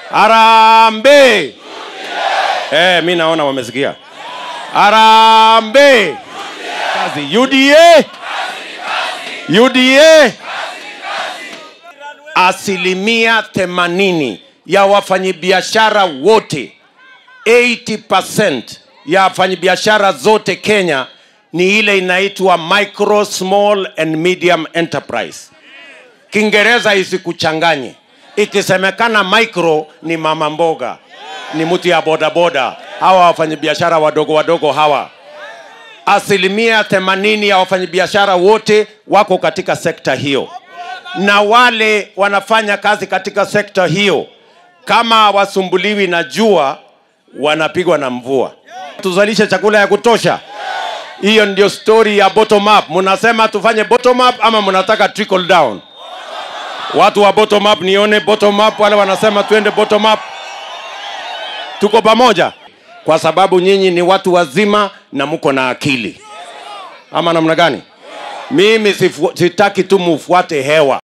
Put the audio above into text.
Harambee! Eh, mi naona wamesikia. Harambee! Kazi UDA! UDA! Asilimia themanini ya wafanyabiashara wote 80% ya wafanyabiashara zote Kenya ni ile inaitwa micro small and medium enterprise. Kiingereza isikuchanganye. Ikisemekana micro ni mama mboga, ni mtu ya bodaboda, hawa wafanyabiashara wadogo wadogo hawa. Asilimia themanini ya wafanyabiashara wote wako katika sekta hiyo, na wale wanafanya kazi katika sekta hiyo kama hawasumbuliwi na jua, wanapigwa na mvua. Tuzalishe chakula ya kutosha. Hiyo ndio story ya bottom up. Mnasema tufanye bottom up ama mnataka trickle down? Watu wa bottom up, nione bottom up. Wale wanasema tuende bottom up, tuko pamoja, kwa sababu nyinyi ni watu wazima na mko na akili, ama namna gani? Mimi sifu, sitaki tu mufuate hewa.